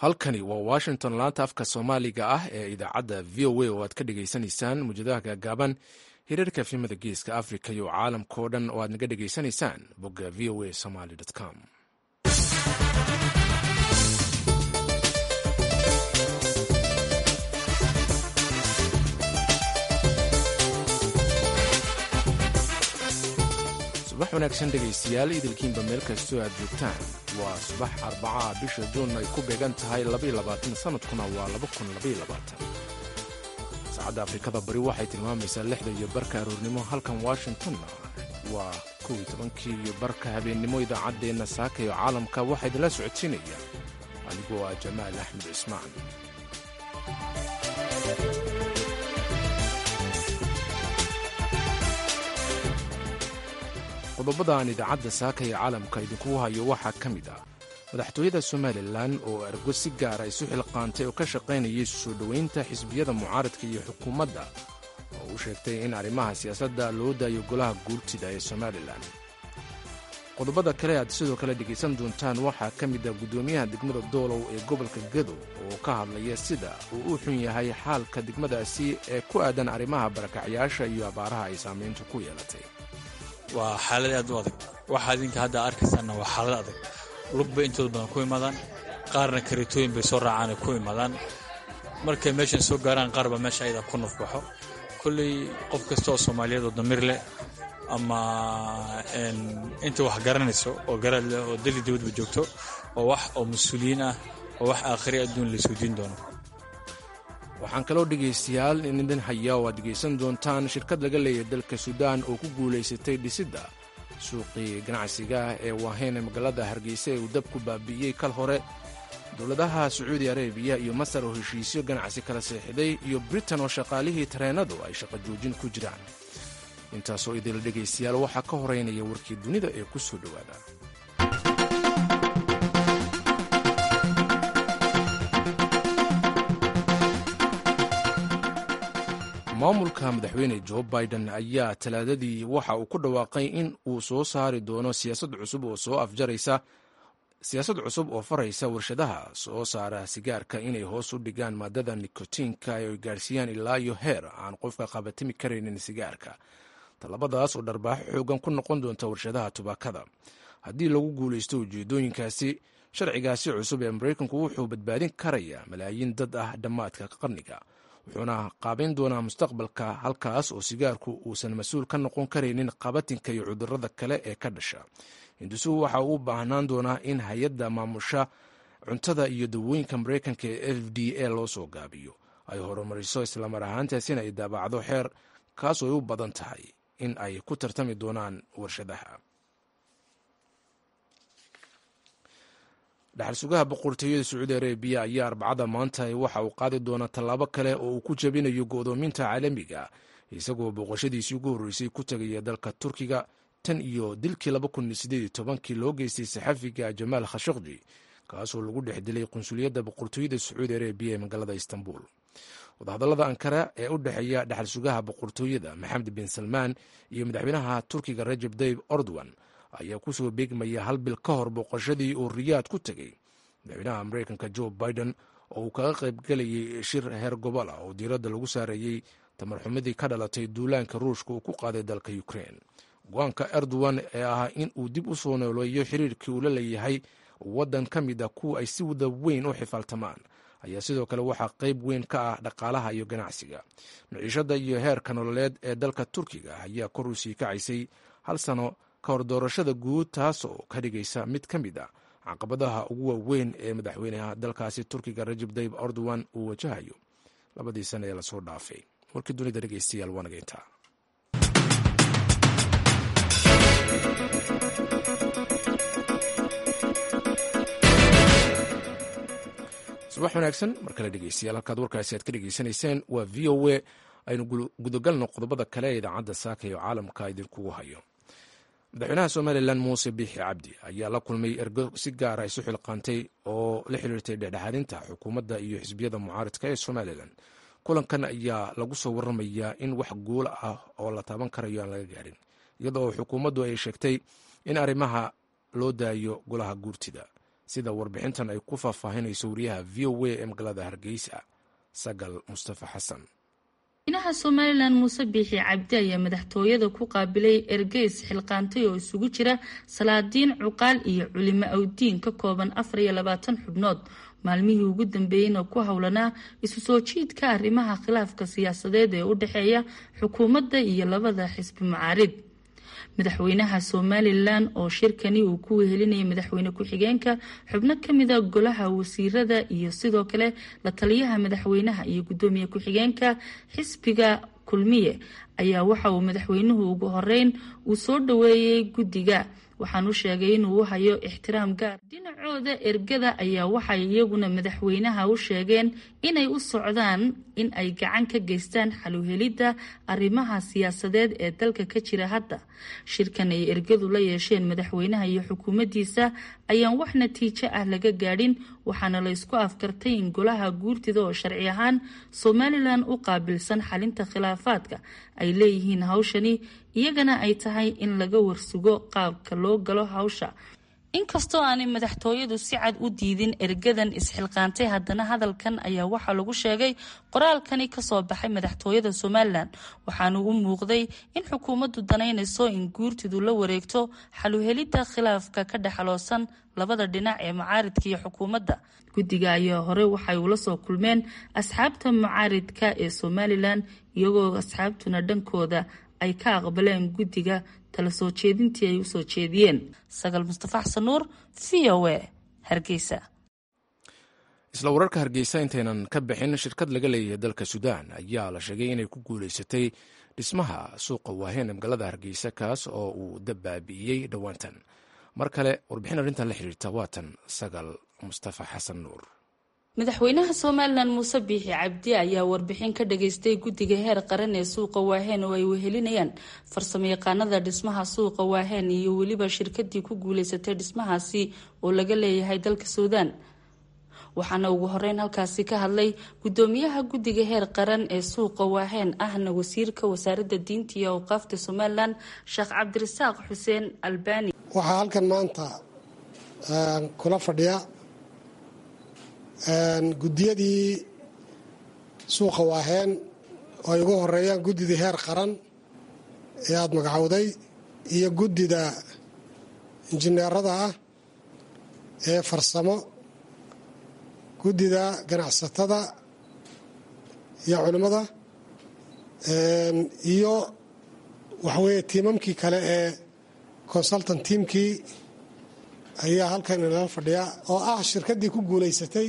halkani waa washington laanta afka soomaaliga ah ee idaacadda v o a oo aad ka dhagaysanaysaan muujadaha gaagaaban hiriirka filimada geeska africa iyo caalamkao dhan oo aad naga dhagaysanaysaan bogga v o a somaly com subax wanaagsan dhegaystayaal idilkiinba meel kastoo aad joogtaan waa subax arbacaa bisha juun ay ku beegan tahay sanadkuna waa saacadda afrikada bari waxay tilmaamaysaa lixda iyo barka aroornimo halkan washingtonna waa kow iyo tobankii iyo barka habeennimo idaacaddeenna saaka iyo caalamka waxaa idinla socodsiinaya anigoo ah jamaal axmed cismaan qodobada aan idaacadda saaka iyo caalamka idinkugu hayo waxaa ka mid ah madaxtooyada somalilan oo ergo si gaara isu xilqaantay oo ka shaqaynayay soo dhoweynta xisbiyada mucaaradka iyo xukuumadda oo u sheegtay in arrimaha siyaasadda loo daayo golaha guurtida ee somalilan qodobada kale aad sidoo kale dhegaysan doontaan waxaa ka mid ah guddoomiyaha degmada doolow ee gobolka gadow oo ka hadlaya sida uu u xun yahay xaalka degmadaasi ee ku aadan arrimaha barakacyaasha iyo abaaraha ay saamayntu ku yeelatay waa xaalad aad u adag waxaa idinka hadda arkaysaanna waa xaalad adag lug bay intooda badan ku imadaan qaarna karitooyin bay soo raacaanay ku imadaan markay meeshan soo gaaraan qaarba meesha ayada ku nufbaxo kolley qof kasta oo soomaaliyeed oo damiir leh ama inta wax garanayso oo garaad leh oo dali dibadba joogto oo wax oo mas-uuliyiin ah oo wax aakhiri adduun laysoo diin doono waxaan kaloo dhegaystayaal in idin haya oo aad dhegaysan doontaan shirkad laga leeyahay dalka suudaan oo ku guulaysatay dhisidda suuqii ganacsiga ee waaheyn ee magaalada hargeysa ee uu dabku baabi'iyey kal hore dowladaha sacuudi arabiya iyo masar oo heshiisyo ganacsi kala seexiday iyo britain oo shaqaalihii tareennadu ay shaqo joojin ku jiraan intaasoo idinla dhegaystayaal waxaa ka horeynaya warkii dunida ee ku soo dhowaada maamulka madaxweyne jo biden ayaa talaadadii waxa uu ku dhawaaqay in uu soo saari doono siyaasad cusub oo soo afjaraysa siyaasad cusub oo faraysa warshadaha soo saara sigaarka inay hoos u dhigaan maadada nikotiinka ay gaarsiiyaan ilaa iyo heer aan qofka qabatimi karaynin sigaarka tallabadaas oo dharbaaxo xoogan ku noqon doonta warshadaha tubaakada haddii lagu guulaysto ujeedooyinkaasi sharcigaasi cusub ee maraykanku wuxuu badbaadin karayaa malaayiin dad ah dhammaadka qarniga wuxuuna qaabayn doonaa mustaqbalka halkaas oo sigaarku uusan mas-uul ka noqon karaynin qabatinka iyo cudurrada kale ee ka dhasha hindusuhu waxa uu u baahnaan doonaa in hay-adda maamusha cuntada iyo dawooyinka maraykanka ee f d a loo soo gaabiyo ay horumariso islamar ahaantaasina ay daabacdo xeer kaasoo ay u badan tahay in ay ku tartami doonaan warshadaha dhaxal sugaha boqortooyada sacuudi arabiya ayaa arbacada maanta waxa uu qaadi doonaa tallaabo kale oo uu ku jabinayo go'doominta caalamiga isagoo booqashadiisii ugu horreysay ku tegaya dalka turkiga tan iyo dilkii kii loo geystay saxafiga jamaal khashaqji kaasoo lagu dhex dilay qunsuliyadda boqortooyada sacuudi arabiya ee magaalada istanbul wadahadallada ankara ee u dhexeeya dhaxal sugaha boqortooyada maxamed bin salmaan iyo madaxweynaha turkiga rajab dayib ordowan ayaa ku soo beegmaya hal bil ka hor booqashadii uu riyaad ku tegey madaxweynaha maraykanka jo biden oo uu kaga qaybgelayay shir heer gobol ah oo diiradda lagu saareeyey tamarxumadii ka dhalatay duulaanka ruushka uu ku qaaday dalka ukrein go-aanka erdogan ee ah in uu dib u soo nooleeyo xiriirkii uu la leeyahay waddan ka mid a kuwa ay si wada weyn u xifaaltamaan ayaa sidoo kale waxaa qayb weyn ka ah dhaqaalaha iyo ganacsiga maciishadda iyo heerka nololeed ee dalka turkiga ayaa kor u sii kacaysay hal sano ka hor doorashada guud taasoo ka dhigaysa mid ka mid a caqabadaha ugu waaweyn ee madaxweynaha dalkaasi turkiga rajab dayib erdogan uu wajahayo labadii sana ee lasoo dhaafay warkii dunida dhegeystayaal waa nageyntaa subax wanaagsan mar kale dhegeystayaal halkaad warkaasi aad ka dhegeysanayseen waa v o a aynu gudagalno qodobada kale ee idaacadda saaka iyo caalamka idinkugu hayo madaxweynaha somalilan muuse biixi cabdi ayaa la kulmay ergo si gaara isu xilqaantay oo la xiriirtay dhexdhexaadinta xukuumadda iyo xisbiyada mucaaradka ee somalilan kulankan ayaa lagu soo waramayaa in wax guul ah oo la taaban karayo aan laga gaarin iyadoo xukuumaddu ay sheegtay in arrimaha loo daayo golaha guurtida sida warbixintan ay ku faahfaahinayso wariyaha v o a ee magaalada hargeysa sagal mustafa xasan madaxweynaha somalilan muuse biixi cabdi ayaa madaxtooyada ku qaabilay ergeys xilqaantay oo isugu jira salaadiin cuqaal iyo culimo awdiin ka kooban afar iyo labaatan xubnood maalmihii ugu dambeeyeyna ku howlanaa isu soo jiidka arrimaha khilaafka siyaasadeed ee u dhexeeya xukuumadda iyo labada xisbi mucaarid madaxweynaha somalilan oo shirkani uu ku wehelinayay madaxweyne ku-xigeenka xubno kamida golaha wasiirada iyo sidoo kale la taliyaha madaxweynaha iyo gudoomiye ku-xigeenka xisbiga kulmiye ayaa waxa uu madaxweynuhu ugu horeyn uu soo dhaweeyey guddiga waxaan u sheegay inuu u hayo ixtiraam gaar dhinacooda ergada ayaa waxay iyaguna madaxweynaha u sheegeen inay u socdaan in ay gacan ka geystaan xaluhelidda arrimaha siyaasadeed ee dalka ka jira hadda shirkan ay ergadu la yeesheen madaxweynaha iyo xukuumaddiisa ayaan wax natiijo ah laga gaadhin waxaana la ysku afkartay in golaha guurtida oo sharci ahaan somalilan u qaabilsan xalinta khilaafaadka ay leeyihiin hawshani iyagana ay tahay in laga warsugo qaabka loo galo hawsha inkastoo aanay madaxtooyadu si cad u diidin ergadan isxilqaantay haddana hadalkan ayaa waxaa lagu sheegay qoraalkani kasoo baxay madaxtooyada somalilan waxaana u muuqday in xukuumaddu danaynayso in guurtidu la wareegto xaluhelidda khilaafka ka dhexaloosan labada dhinac ee mucaaridka iyo xukuumadda guddiga ayaa hore waxay ula soo kulmeen asxaabta mucaaridka ee somalilan iyagoo asxaabtuna dhankooda ay ka aqbaleen guddiga tala soo jeedintii ay usoo jeediyeen sagal mustafa xasan nuur v o a hargeysa isla wararka hargeysa intaynan ka bixin shirkad laga leeyahay dalka suudaan ayaa la sheegay inay ku guuleysatay dhismaha suuqa waaheen ee magaalada hargeysa kaas oo uu dabaabi'iyey dhowaantan mar kale warbixin arrintan la xiriirta waatan sagal mustafa xasan nuur madaxweynaha somalilan muuse biixi cabdi ayaa warbixin ka dhageystay guddiga heer qaran ee suuqa waaheen oo ay wehelinayaan farsamo yaqaanada dhismaha suuqa waaheen iyo weliba shirkadii ku guuleysatay dhismahaasi oo laga leeyahay dalka suudaan waxaana ugu horeyn halkaasi ka hadlay gudoomiyaha guddiga heer qaran ee suuqa waaheen ahna wasiirka wasaaradda diinta iyo awqaafta somalilan sheekh cabdirasaaq xuseen albani waxaa halkan maanta kula fadhiya guddiyadii suuqa waaheen oo ay ugu horeeyaan guddidii heer qaran ee aada magacowday iyo guddida injineerada ah ee farsamo guddida ganacsatada iyo culimmada iyo waxaweeye tiimamkii kale ee consultant tiamkii ayaa halkan inala fadhiya oo ah shirkaddii ku guulaysatay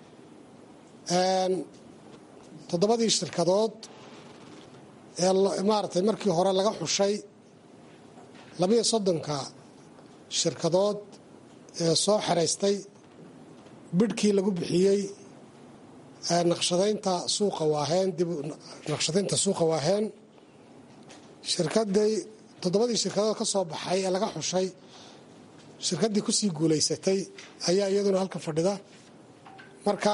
toddobadii shirkadood ee maaragtay markii hore laga xushay labiyo soddonka shirkadood ee soo xeraystay bidhkii lagu bixiyey naqshadaynta suuqa waaheen dib naqshadaynta suuqa waaheen shirkadii toddobadii shirkadood ka soo baxay ee laga xushay shirkaddii kusii guulaysatay ayaa iyaduna halka fadhida marka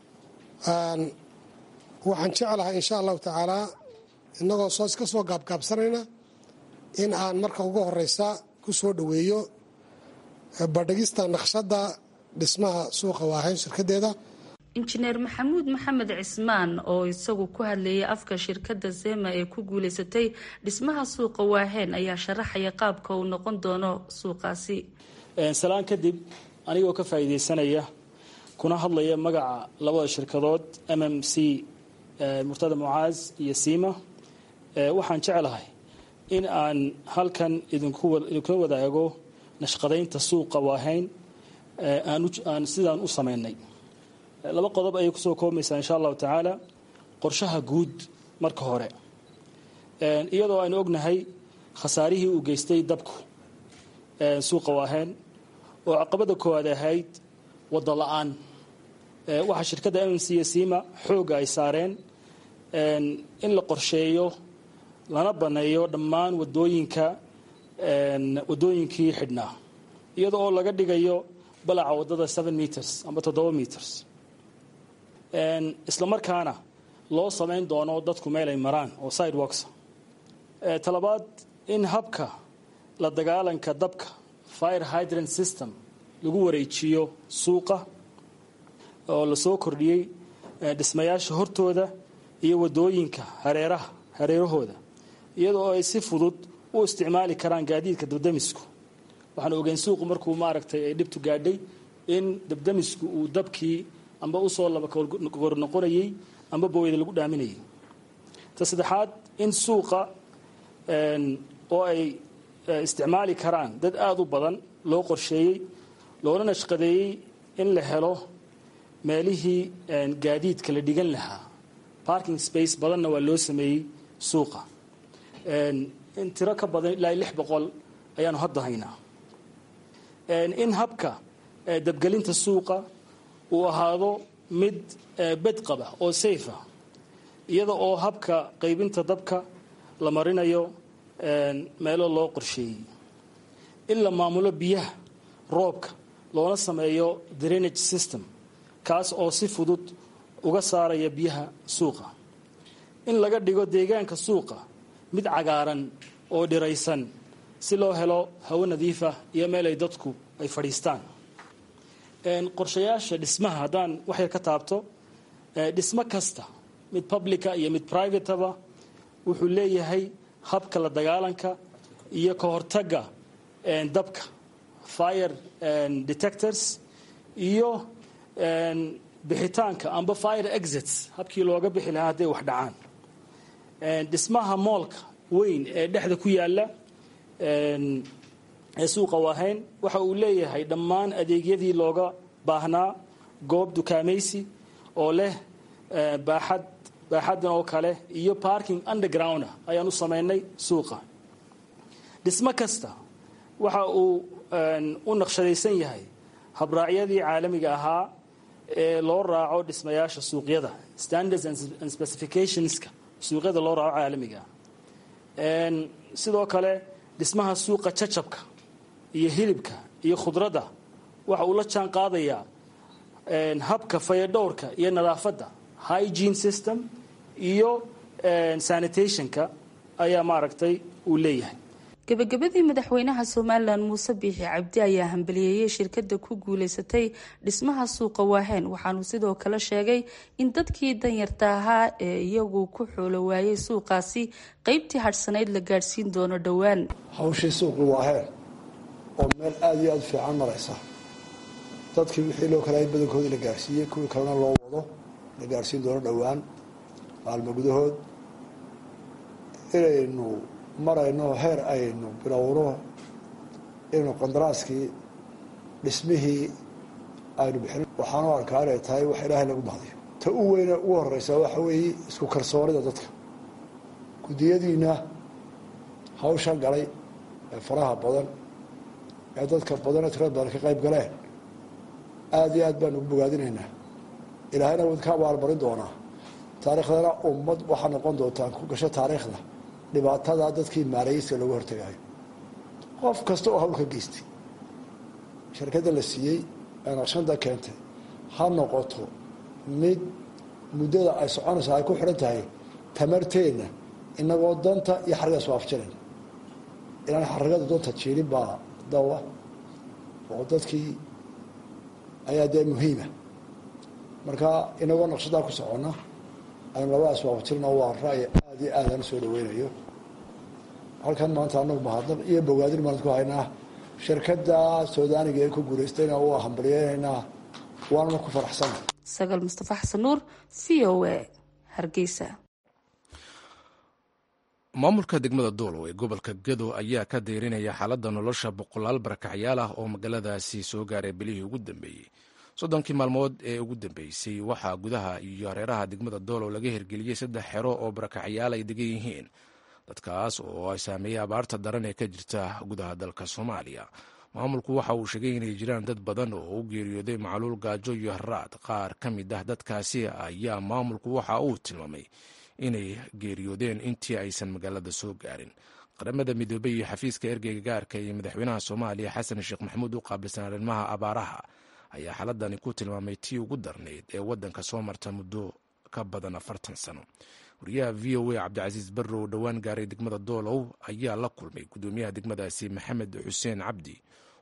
waxaan jeclahay insha allahu tacaalaa innagoo soo iska soo gaabgaabsanayna in aan marka ugu horeysa ku soo dhoweeyo badhigista naqshadda dhismaha suuqa waahayn shirkadeeda injineer maxamuud maxamed cismaan oo isagu ku hadlayay afka shirkadda zema ee ku guuleysatay dhismaha suuqa waaheen ayaa sharaxaya qaabka uu noqon doono suuqaasi salaan kadib anigoo ka faa'iidaysanaya kuna hadlaya magaca labada shirkadood m m c murtada mucaaz iyo siima waxaan jeclahay in aan halkan idinkula wadaago nashqadaynta suuqa waahayn aan sidaan u samaynay laba qodob ayay kusoo koobaysaa insha allahu tacaala qorshaha guud marka hore iyadoo aynu ognahay khasaarihii uu geystay dabku suuqa waaheen oo caqabada koowaad ahayd waddo la-aan waxaa shirkadda mnc iyo siima xoogga ay saareen in la qorsheeyo lana baneeyo dhammaan wadooyinka wadooyinkii xidhnaa iyada oo laga dhigayo balaca waddada seven meters amba toddoba meters isla markaana loo samayn doono dadku meel ay maraan oo sidewalks talabaad in habka la dagaalanka dabka fire hydrant system lagu wareejiyo suuqa oo lasoo kordhiyey dhismayaasha hortooda iyo wadooyinka hareeraha hareerahooda iyadoo ay si fudud u isticmaali karaan gaadiidka dabdamisku waxaan ogeyn suuqu markuu maaragtay ay dhibtu gaadhay in dabdamisku uu dabkii amba usoo laba kor noqonayey amba booyada lagu dhaaminayay ta saddexaad in suuqa oo ay isticmaali karaan dad aada u badan loo qorsheeyey loona nashqadeeyey in la helo meelihii gaadiidka la dhigan lahaa parking space badanna waa loo sameeyey suuqa in tiro ka badan ilaa lix boqol ayaanu hadda haynaa in habka dabgelinta suuqa uu ahaado mid bedqaba oo safe ah iyada oo habka qaybinta dabka la marinayo meelo loo qorsheeyey in la maamulo biyaha roobka loona sameeyo drainage system kaas oo si fudud uga saaraya biyaha suuqa in laga dhigo deegaanka suuqa mid cagaaran oo dhiraysan si loo helo hawo nadiifa iyo meel ay dadku ay fadhiistaan qorshayaasha dhismaha haddaan waxyar ka taabto dhismo kasta mid publica iyo mid privateba wuxuu leeyahay habka la dagaalanka iyo ka hortagga dabka fire detectors iyo bixitaanka amba fire exits habkii looga bixi lahaa hadday wax dhacaan dhismaha moolka weyn ee dhexda ku yaala ee suuqa waahayn waxa uu leeyahay dhammaan adeegyadii looga baahnaa goob dukaamaysi oo leh baaxad baaxaddan oo kale iyo parking underground ayaan u samaynay suuqa dhismo kasta waxa uu u naqshadaysan yahay habraacyadii caalamiga ahaa ee loo raaco dhismayaasha suuqyada standards and specificationska suuqyada loo raaco caalamiga sidoo kale dhismaha suuqa jacabka iyo hilibka iyo khudradda waxa uu la jaan qaadayaa habka fayadhowrka iyo nadaafadda hygiene system iyo sanitationka ayaa maaragtay uu leeyahay gabagabadii madaxweynaha somalilan muuse biixi cabdi ayaa hambaliyeeyey shirkada ku guuleysatay dhismaha suuqa waaheen waxaanuu sidoo kale sheegay in dadkii danyarta ahaa ee iyagu ku xoolo waayey suuqaasi qeybtii hadhsanayd la gaadhsiin doono dhowaan hawshii suuqii waaheen oo meel aada iyo aada fiican maraysa dadkii wixii loo kalaayay badankoodii la gaadhsiiyey kuwii kalena loo wado la gaadhsiin doono dhowaan maalmo gudahood inaynu marayno heer aynu bilowno inaynu qandaraaskii dhismihii aynu bixin waxaanu arkaa inay tahay wax ilaahay lagu mahdiyo ta u weyne ugu horeysa waxa weeye isku kalsoonida dadka guddiyadiina hawshan galay ee faraha badan ee dadka badan ee tirada badan ka qayb galeen aada iyo aad baanu ugu bogaadinaynaa ilaahayna wadka abaalmarin doonaa taariikhdana ummad waxaa noqon doontaan ku gasho taariikhda dhibaatada dadkii maarayeyska looga hortagaayo qof kasta oo hawl ka geystay shirkadda la siiyey ee naqshada keentay ha noqoto mid muddada ay soconaysa ay ku xidhan tahay tamarteenna inagoo danta iyo xarrigaas waafjinayna inaan xarigada doonta jiirin baa dawa oo dadkii ayaa dee muhiima marka inagoo naqshadaa ku socona aynu labadaas waafajirna waa ra'yi aada iyo aadaan usoo dhaweynayo halkan maanta anagu mahadnaq iyo bogaadin baan ku haynaa shirkadda suudaaniga ee ku guulaystayna waa hambalyeynaynaa waanuna ku faraxsana sagaal mustafa xasan nuur v o a hargeysa maamulka degmada doolow ee gobolka gado ayaa ka deyrinaya xaaladda nolosha boqolaal barakacyaal ah oo magaaladaasi soo gaaray bilihii ugu dambeeyey soddonkii maalmood ee ugu dambeysay waxaa gudaha iyo hareeraha degmada doolow laga hirgeliyey saddex xero oo barakacyaal ay degan yihiin dadkaas oo ay saameeyey abaarta daran ee ka jirta gudaha dalka soomaaliya maamulku waxa uu sheegay inay jiraan dad badan oo u geeriyooday macluul gaajo iyo haraad qaar ka mid ah dadkaasi ayaa maamulku waxa uu tilmaamay inay geeriyoodeen intii aysan magaalada soo gaarin qaramada midoobey iyo xafiiska ergeyga gaarka iyo madaxweynaha soomaaliya xasan sheekh maxamuud u qaabilsan arrimaha abaaraha ayaa xaaladani ku tilmaamay tii ugu darnayd ee waddanka soo marta muddo ka badan afartan sano wariyaha v o a cabdicasiis barrow dhowaan gaaray degmada doolow ayaa la kulmay guddoomiyaha degmadaasi maxamed xuseen cabdi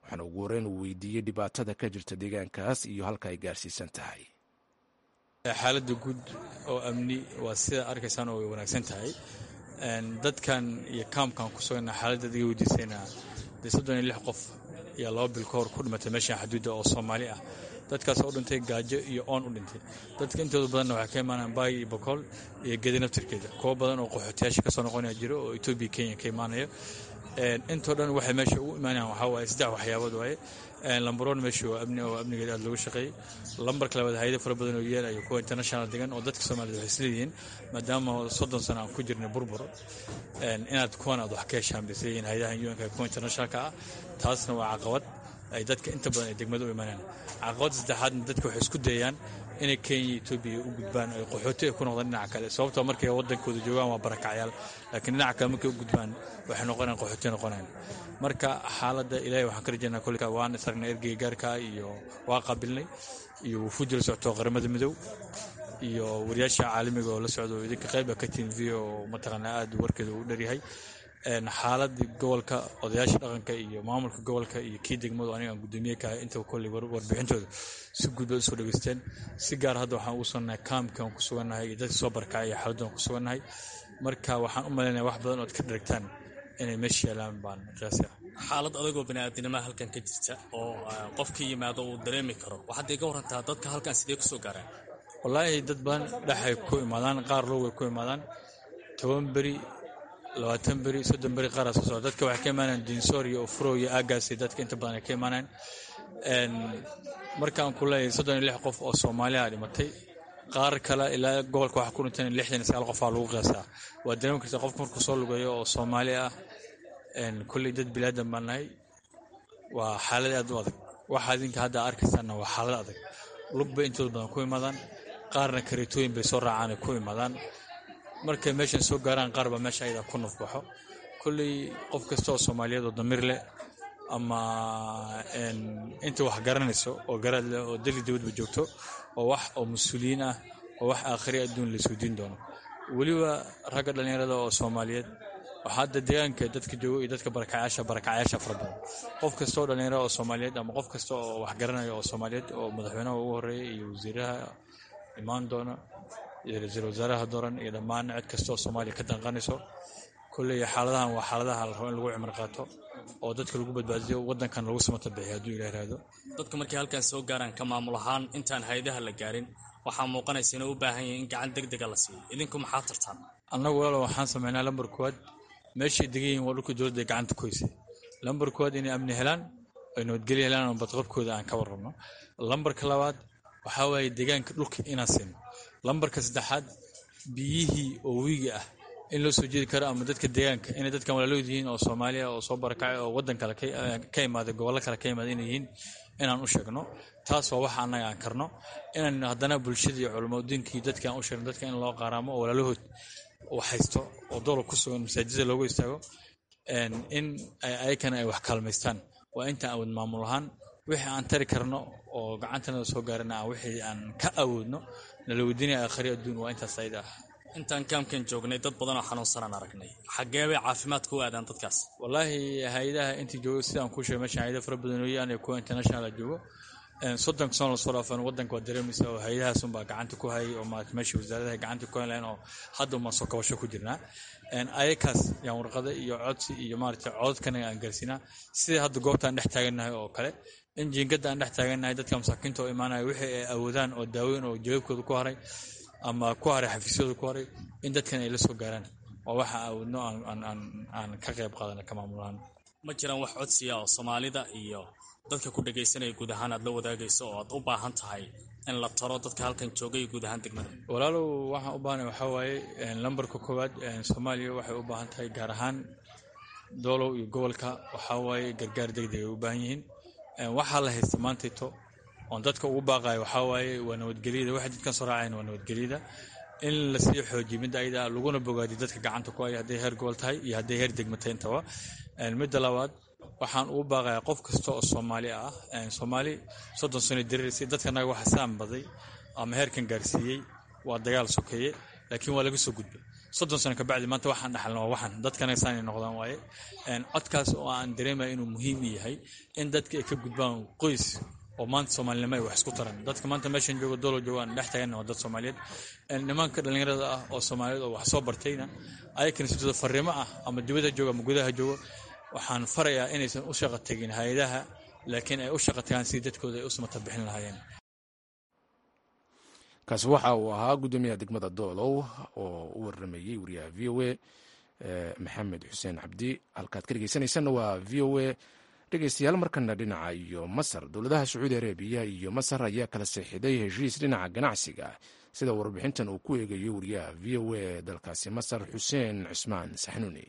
waxaana ugu horeyn uu weydiiyey dhibaatada ka jirta deegaankaas iyo halka ay gaarsiisan tahay xaaladda guud oo amni waa sida arkaysaan oo way wanaagsan tahay dadkan iyo kaamkan ku suganna xaaladda adiga weydiisayna dee soddon iyo lix qof ayaa laba bil ka hor ku dhimatay meeshan xuduudda oo soomaali ah dadkaas oo dhintay gaajo iyo oon u dhintay dadka intooda badanna waxay ka imaanayaan baay iyo bokool iyo gedi naftirkeeda kuwo badan oo qaxootiyaasha kasoo noqonaya jiro oo etoobiya kenya ka imaanaya intoo dhan waxay meesha ugu imaanayaan waxaa waaye saddex waxyaabood waaye lambaroon meesha waa amni oo amnigeeda aad looga shaqeeyey lambarka labaad hayado fara badan oo yeel iyo kuwa international degan oo dadka soomaaliyed waxay isleeyihiin maadaama soddon sano aan ku jirnay burbur inaad kuwan aad wax ka heshaan bay isleeyihiin hayadahan un-ka kuwa internationalka ah taasna waa caqabad ay dadka inta badan ay degmada u imaanayaan caqabadda saddexaadna dadka waxay isku dayayaan inay kenya iyo etoobiya u gudbaan ay qaxooti ay ku noqdaan dhinaca kale sababtoo markay waddankooda joogaan waa barakacyaal laakiin dhinaca kale markay u gudbaan waxay noqonayaan qaxooti noqonayaan marka xaaladda ilaahay waxaan ka rajaynaa kolka waan isargnay ergeyga gaarka iyo waa qaabilnay iyo wufuud la socto qaramada midow iyo wariyaasha caalamiga oo la socdo oo idinka qayba ka tihin v oo mataqaanaa aad warkeeda u dharyahay xaaladii gobolka odayaasha dhaqanka iyo maamulka gobolka iyo kii degmadu aniga aan gudoomiye kahay intaba kolley warbixintooda si guud bay usoo dhegeysteen si gaar hadda waxaan ugu sugnahay kaamkaan ku sugannahay iyo dadka soo barkacay iyo xaaladdan ku sugannahay marka waxaan u malaynaya wax badan ood ka dharagtaan inay meesha yaalaan baan qiyaasi ah xaalad adagoo baniaadinimada halkan ka jirta oo qofka yimaado uu dareemi karo waxaad iga warantaa dadka halkan sidee kusoo gaaraan wallaahi dad badan dhexay ku imaadaan qaar low way ku imaadaan toban beri labaatan beri soddon beri qaara soo socda dadka waxay ka imaanayaan dinsoor iyo ofuro iyo aagaasi dadka inta badan ay ka imaanayaan markaan ku leeyahay soddon iyo lix qof oo soomaaliya dhimatay qaar kale ilaa gobolka waxaa ku dhintan lixdan iyo sagaal qofaa lagu qiyaasaa waa dareemi karta qofka markuu soo lugeeyo oo soomaali ah kolley dad bilaadan baan nahay waa xaalad aad u adag waxa idinka hadda arkaysaanna waa xaalad adag lug bay intooda badan ku imaadaan qaarna kareetooyin bay soo raacaan ay ku imaadaan markay meeshan soo gaaraan qaar baa meesha ayada ku nufbaxo kolley qof kasta oo soomaaliyeed oo damiir leh ama inta wax garanayso oo garaad leh oo dali dibadba joogto oo wax oo mas-uuliyiin ah oo wax aakhiri adduun laysoo diin doono weliba ragga dhallinyarada oo soomaaliyeed waxaa hadda deegaanka dadka joogo iyo dadka barakacayaasha barakacayaasha fara badan qof kasta oo dhallinyarada oo soomaaliyeed ama qof kasta oo wax garanaya oo soomaaliyeed oo madaxweynaha ugu horeeya iyo wasiiraha imaan doona iyo ra-iisul wasaaraha dooran iyo dhammaan cid kasta oo soomaaliya ka danqanayso kolley xaaladahan waa xaaladaha la rabo in lagu cimri qaato oo dadka lagu badbaadiyo waddankan lagu samata bixiyo hadduu ilah ihahdo dadka markay halkan soo gaaraan ka maamul ahaan intaan hay-adaha la gaarin waxaa muuqanaysa inay u baahan yihin in gacan deg dega la siiyo idinku maxaa tartaan annagu walaalo waxaan sameynaa lambar koowaad meeshay degan yihin waa dhulkii dowladda gacanta ku haysay lambar koowaad inay amni helaan ay nabadgelyo helaan oo badqabkooda aan ka warrabno lambarka labaad waxaa waaye deegaanka dhulka inaan siino lambarka saddexaad biyihii oo wiiga ah in loo soo jeedi karo ama dadka deegaanka inay dadkan walaalood yihiin oo soomaaliya oo soo barakacay oo waddan kale ka imaaday gobollo kale ka imaaday inay yihiin inaan u sheegno taas waa waxa annaga aan karno inaan haddana bulshada iyo culamadiinkii dadka aan u sheegno dadka in loo qaaraamo oo walaalahood wax haysto oo dowlad ku sugan masaajida loogu istaago in ayakana ay wax kaalmaystaan waa intaan awood maamul ahaan wixii aan tari karno oo gacantanada soo gaarana aan wixii aan ka awoodno nala weydiinaya aakhari adduun waa intaas ayada ah intaan kaamkan joognay dad badan oo xanuunsanaan aragnay xaggee bay caafimaadka u aadaan dadkaas wallaahi hay-adaha intii joogo sidaan kuu sheegay meeshan hay-ada fara badan ooyaan kuwa international joogo soddonka sano lasoo dhaafan waddanka waa dareemaysa oo hay-adahaas unbaa gacanta ku hayay oo maarata meesha wasaaradaha gacanta ku hayn lahayn oo hadda umaan soo kabasho ku jirnaa ayakaas yaan warqada iyo codsi iyo maarata codadkana aan gaarsiinaa sidai hadda goobta aan dhex taagannahay oo kale in jiingada aan dhex taagannahay dadka masaakiinta oo imaanaya wixii ay awoodaan oo daaweyn oo jawaabkooda ku haray ama ku haray xafiisyadooda ku haray in dadkan ay la soo gaaraan oo waxa awoodno aan ka qayb qaadana ka maamulahaan ma jiraan wax codsiya oo soomaalida iyo dadka ku dhagaysanaya guud ahaan aad la wadaagayso oo aad u baahan tahay in la taro dadka halkan joogay guud ahaan degmada walaalow waxaan u baahanay waxaa waaye lambarka koowaad soomaaliya waxay u baahan tahay gaar ahaan doolow iyo gobolka waxaa waaye gargaar degdeg ay u baahan yihiin waxaa la haysta maantayto oon dadka ugu baaqayo waxaa waaye waa nabadgelyada waxay dadkan soo raacayan waa nabadgelyada in lasii xoojiyo midda ayada laguna bogaadiyo dadka gacanta ku haya hadday heer gobol tahay iyo hadday heer degma tahay intaba midda labaad waxaan ugu baaqayaa qof kasta oo soomaali ah soomaali soddon sano diriirsay dadkanaga waxa saan baday ama heerkan gaarsiiyey waa dagaal sokeeye laakiin waa laga soo gudbay soddon sano kabacdi maanta waxaan dhaxalna waa waxaan dadkana saanay noqdaan waaye codkaas oo aan dareemaya inuu muhiim yahay in dadka ay ka gudbaan qoys oo maanta soomaalinimo ay wax isku taran dadka maanta meeshan jooga doolo jooga aan dhex tagan waa dad soomaaliyeed nimanka dhallinyarada ah oo soomaaliyeed oo wax soo bartayna ayakana sidooda fariimo ah ama dibadda jooga ama gudaha jooga waxaan farayaa inaysan u shaqa tegin hay-adaha laakiin ay u shaqa tagaan sidii dadkooda ay u samata bixin lahaayeen kaasi waxa uu ahaa guddoomiyaha degmada doolow oo u waramayey wariyaha v o a maxamed xuseen cabdi halkaad ka dhegeysanaysanna waa v o a dhegeystayaal markana dhinaca iyo masar dowladaha sacuudi arabiya iyo masar ayaa kala seexiday heshiis dhinaca ganacsiga sida warbixintan uu ku eegayo wariyaha v o a dalkaasi masar xuseen cismaan saxnuuni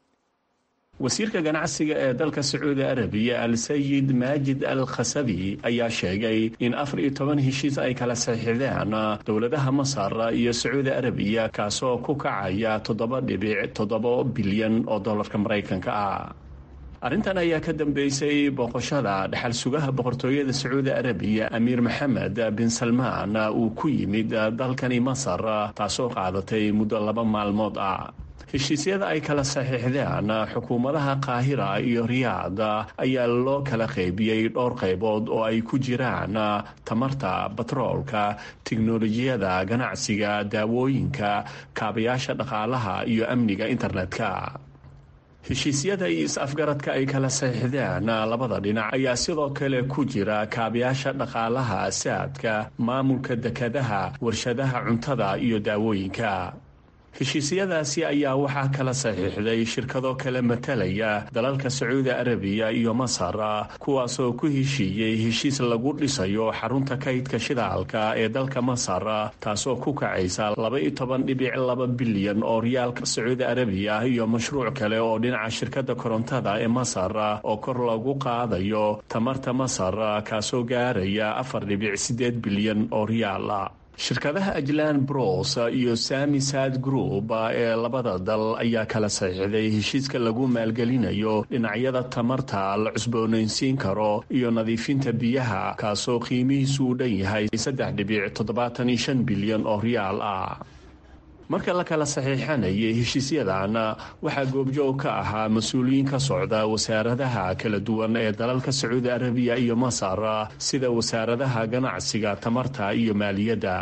wasiirka ganacsiga ee dalka sacuudi arabiya al-sayid maajid al khasabi ayaa sheegay in afar iyo toban heshiis ay kala saxiixdeen dowladaha masar iyo sacuudi arabiya kaasoo ku kacaya toddoba dhibic toddoba bilyan oo dollarka maraykanka ah arrintan ayaa ka dambeysay booqashada dhexal sugaha boqortooyada sacuudi arabiya amiir maxamed bin salmaan uu ku yimid dalkani masar taasoo qaadatay muddo laba maalmood ah heshiisyada ay kala saxiixdeen xukuumadaha qaahira iyo riyaad ayaa loo kala qaybiyey dhowr qaybood oo ay ku jiraan tamarta batroolka tiknolojiyada ganacsiga daawooyinka kaabayaasha dhaqaalaha iyo amniga internetka heshiisyada iyo is-afgaradka ay kala saxiixdeen labada dhinac ayaa sidoo kale ku jira kaabayaasha dhaqaalaha saadka maamulka dekadaha warshadaha cuntada iyo daawooyinka heshiisyadaasi ayaa waxaa kala saxiixday shirkado kale matalaya dalalka sacuudi arabiya iyo masar kuwaasoo ku heshiiyey heshiis lagu dhisayo xarunta kaydka shidaalka ee dalka masar taasoo ku kacaysa laba-iyo toban dhibic laba bilyan oo riyaalka sacuudi arabiya iyo mashruuc kale oo dhinaca shirkadda korontada ee masar oo kor lagu qaadayo tamarta masar kaasoo gaaraya afar dhibic sideed bilyan oo riyaal shirkadaha ajlan bros iyo sami sad group ee labada dal ayaa kala saxiixday heshiiska lagu maalgelinayo dhinacyada tamarta la cusboonaysiin karo iyo nadiifinta biyaha kaasoo qiimihiisu u dhan yahay saddex dhibic toddobaatan iyo shan bilyan oo riyaal ah marka la kala saxiixanayay heshiisyadan waxaa goobjoog ka ahaa mas-uuliyiin ka socda wasaaradaha kala duwan ee dalalka sacuudi arabiya iyo masar sida wasaaradaha ganacsiga tamarta iyo maaliyadda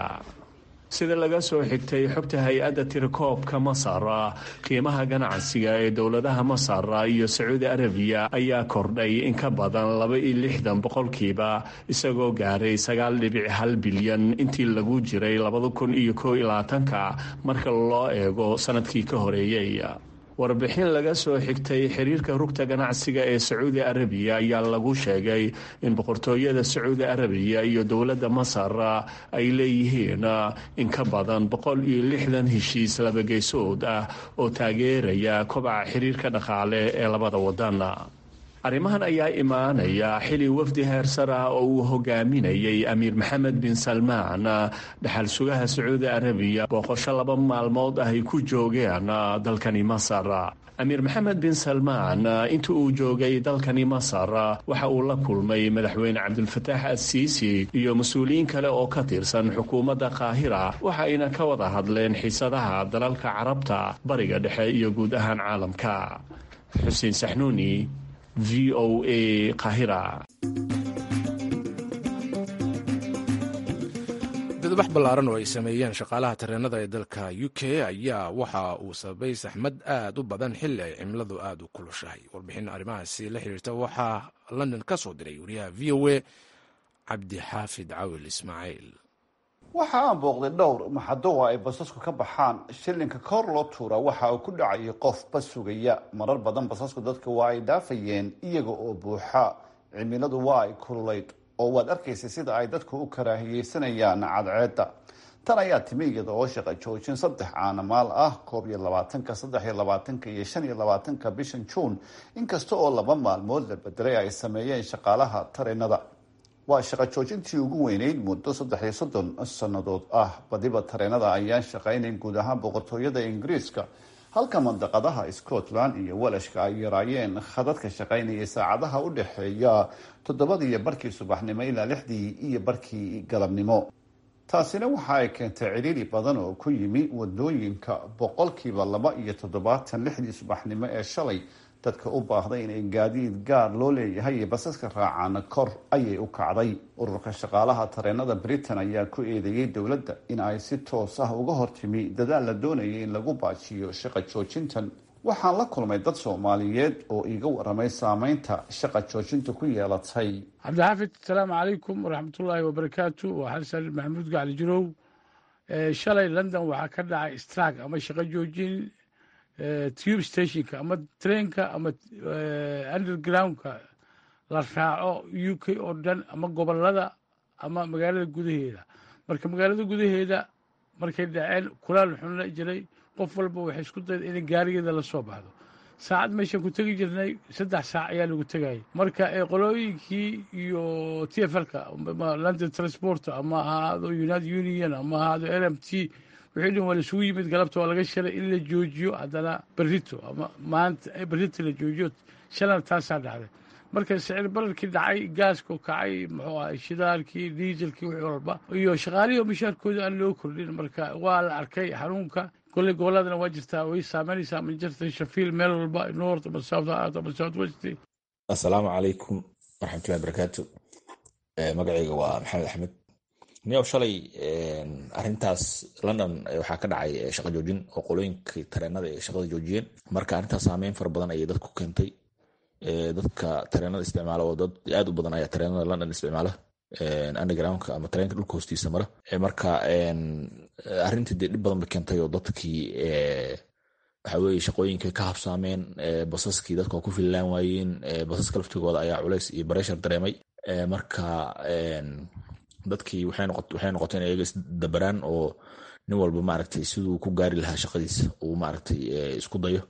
sida laga soo xigtay xogta hay-adda tirakoobka masar qiimaha ganacsiga ee dowladaha masar iyo sacuudi arabiya ayaa kordhay in ka badan laba iyo lixdan boqolkiiba isagoo gaaray sagaal dhibic hal bilyan intii lagu jiray labada kun iyo koo iyo labaatanka marka loo eego sanadkii ka horeeyey warbixin laga soo xigtay xiriirka rugta ganacsiga ee sacuudi arabiya ayaa lagu sheegay in boqortooyada sacuudi arabiya iyo dowladda masar ay leeyihiin in ka badan boqol iyo lixdan heshiis labageysood ah oo taageeraya kobaca xiriirka dhaqaale ee labada wadan arrimahan ayaa imaanaya xili wafdi heersar ah oo uu hogaaminayay amiir maxamed bin salmaan dhaxal sugaha sacuudi arabiya booqosho laba maalmood ah ay ku joogeen dalkani masar amiir maxamed bin salmaan inta uu joogay dalkani masar waxa uu la kulmay madaxweyne cabdulfataax assiisi iyo mas-uuliyiin kale oo ka tirsan xukuumadda qaahira waxayna ka wada hadleen xiisadaha dalalka carabta bariga dhexe iyo guud ahaan caalamka xuseen saxnuuni v o a kahira dadbax ballaaran oo ay sameeyeen shaqaalaha tareenada ee dalka u k ayaa waxa uu sababay saxmad aad u badan xilli ay cimiladu aad u kulushahay warbixin arrimahaasi la xiriirta waxaa london ka soo diray wariyaha v o a cabdixaafid cawil ismaaciil waxa aan booqday dhowr maxadowa ay basasku ka baxaan shilinka kor loo tuura waxa uu ku dhacayay qof bas sugaya marar badan basasku dadka waa ay dhaafayeen iyaga oo buuxa cimiladu waa ay kululayd oo waad arkaysay sida ay dadku u karaahiyeysanayaan cadceedda tan ayaa timi iyada oo shaqa joojin saddex caanamaal ah koob iyo labaatanka saddex iyo labaatanka iyo shan iyo labaatanka bishan juun inkasta oo laba maalmood la bedelay ay sameeyeen shaqaalaha tareenada waa shaqo joojintii ugu weyneyd muddo saddex iyo soddon sannadood ah badiba tareenada ayaan shaqaynayn guud ahaan boqortooyada ingiriiska halka mandaqadaha scotland iyo walashka ay yaraayeen khadadka shaqaynaya saacadaha u dhexeeya toddobadii iyo barkii subaxnimo ilaa lixdii iyo barkii galabnimo taasina waxa ay keentay ciriiri badan oo ku yimi wadooyinka boqolkiiba laba iyo toddobaatan lixdii subaxnimo ee shalay dadka u baahday inay gaadiid gaar loo leeyahay iyo basaska raacaana kor ayay u kacday ururka shaqaalaha tareenada britain ayaa ku eedeeyey dowladda in ay si toos ah uga hortimi dadaal la doonayay in lagu baajiyo shaqa joojintan waxaan la kulmay dad soomaaliyeed oo iiga waramay saameynta shaqa joojinta ku yeelatay cabdixaafid asalaamu calaykum waraxmatullaahi wabarakaatu waa xasan maxamuud gacli jirow shalay london waxaa ka dhacay strag ama shaqo joojin tube stationka ama trainka ama undergroundka la raaco u k oo dhan ama gobolada ama magaalada gudaheeda marka magaalada gudaheeda markay dhaceen kulaal xunla jiray qof walba waxay isku dayda inay gaarigeeda la soo baxdo saacad meeshaan ku tegi jirnay saddex saac ayaa lagu tegayay marka qolooyinkii iyo t f lka london transport ama ahaado united union ama ahaado l m t wixii dhan waa la isugu yimid galabta waa laga shalay in la joojiyo haddana berito ama maanta berito la joojiyo shalana taasaa dhacday marka sicir bararkii dhacay gaaskoo kacay muxuu ahay shidaalkii diiselkii wixii walba iyo shaqaalihii oo mishaarkooda aan loo kordhin marka waa la arkay xanuunka kolley goboladana waa jirtaa way saameynaysaa manchester shafield meel walba north ama south ama south west assalaamu calaykum waraxmatullahi barakaatu magacayga waa maxamed axmed niyow shalay arintaas london waxaa ka dhacay shaqa joojin oo qolooyinkii tareenada ay shaqada joojiyeen marka arrintaas saameyn fara badan ayay dadku keentay dadka tareenada isticmaala oo dad aad u badan ayaa tareenada london isticmaala undergroundka ama tareenka dhulka hoostiisa mara marka arrintii dee dhib badan bay keentay oo dadkii waxa weye shaqooyinkay ka habsaameen basaskii dadka waa ku fillaan waayeen basaska laftigooda ayaa culays iyo bareshar dareemay marka dadkii waxay noqotay in ayaga isdabaraan oo nin walba maaragtay siduu ku gaari lahaa shaqadiisa uu maaragtay isku dayo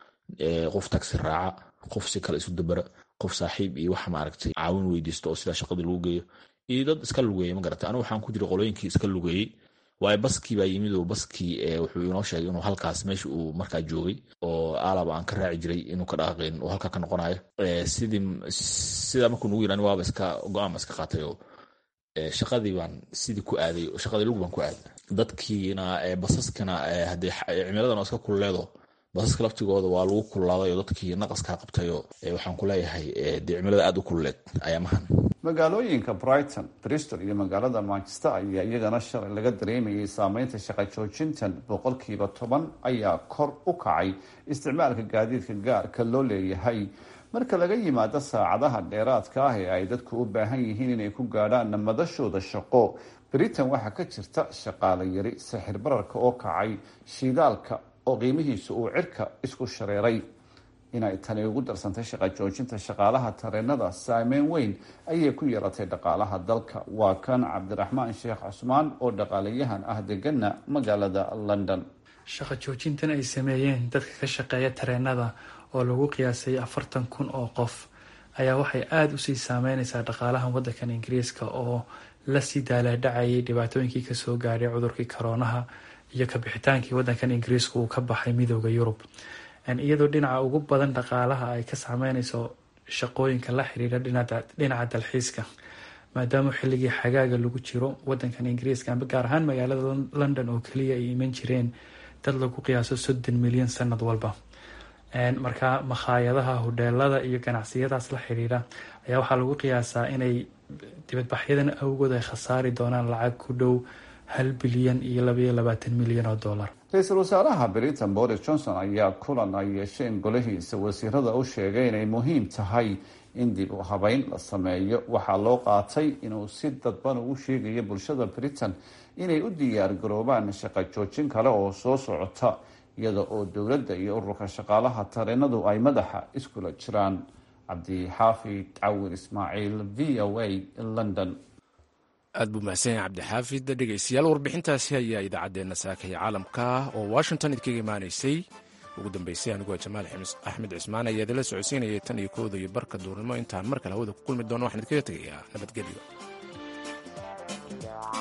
qof taxi raaca qof si kale isu dabara qof saaxiib iyo wax maaragtay caawin weydiisto oo sidaa shaqadii lagu geeyo iyo dad iska lugeeya ma garata anigu waxaan ku jira qolooyinkii iska lugeeyey waayo baskii baa yimid oo baskii wuxuu inoo sheegay inuu halkaas meesha uu markaa joogay oo aalaba aan ka raaci jiray inuu ka dhaqaaqin uu halkaa ka noqonayo sidii sidaa markuu nugu yirani waaba iska go-aan ba iska qaatay oo shaqadii baan sidii ku aaday shaqadii lug baan ku aaday dadkiina basaskana haddee cimiladan oo iska kululeedo basaska laftigooda waa lagu kululaaday oo dadkii naqaskaa qabtayoo waxaan ku leeyahay dee cimilada aad u kululeed ayaamahan magaalooyinka brighton bristol iyo magaalada manchester ayaa iyagana shalay laga dareemayay saameynta shaqa joojintan boqolkiiba toban ayaa kor u kacay isticmaalka gaadiidka gaarka loo leeyahay marka laga yimaado saacadaha dheeraadka ah ee ay dadku u baahan yihiin inay ku gaadhaan namadashooda shaqo britain waxaa ka jirta shaqaale yari sixir bararka oo kacay shiidaalka oo qiimihiisu uu cirka isku shareeray inay tani ugu darsantay shaqa joojinta shaqaalaha tareenada saameyn weyn ayay ku yeelatay dhaqaalaha dalka waa kan cabdiraxmaan sheekh cusmaan oo dhaqaalayahan ah degana magaalada london shaqa joojintan ay sameeyeen dadka ka shaqeeya tareenada oo lagu qiyaasay afartan kun oo qof ayaa waxay aada usii saameyneysaa dhaqaalahan wadankan ingiriiska oo lasii daalaadhacayay dhibaatooyinkii kasoo gaadhay cudurkii koroonaha iyo kabixitaankii wadankan ingiriiska uu ka baxay midooda yurub iyadoo dhinaca ugu badan dhaqaalaha ay ka saameyneyso shaqooyinka la xiriira dhinaca dalxiiska maadaama xilligii xagaaga lagu jiro wadankan ingiriiska amba gaar ahaan magaalada london oo keliya ay iman jireen dad lagu qiyaaso soddon milyan sanad walba markaa makhaayadaha hodheelada iyo ganacsiyadaas la xiriira ayaa waxaa lagu qiyaasaa inay dibadbaxyadan awgood ay khasaari doonaan lacag ku dhow hal bilyan iyo labaiyo labaatan milyan oo dollar ra-iisul wasaaraha britain boris johnson ayaa kulan ay yeesheen golahiisa wasiirada u sheegay inay muhiim tahay in dib u habeyn la sameeyo waxaa loo qaatay inuu si dadban ugu sheegayo bulshada britain inay u diyaar garoobaan shaqo joojin kale oo soo socota iyada oo dowladda iyo ururka shaqaalaha tareenadu ay madaxa iskula jiraan cabdixaafid cawir ismaaciil v o a london aad buu mahadsan yahay cabdixaafid dhegeystayaal warbixintaasi ayaa idaacaddeenna saakaya caalamka oo washington idkaga imaanaysay ugu dambeysay anigoo jamaal axmed cismaan ayaa idinla socodsiinayay tan iyo kooda iyo barka duurnimo intaan mar kale hawada ku kulmi doono waxaan idinkaga tegayaa nabadgelyo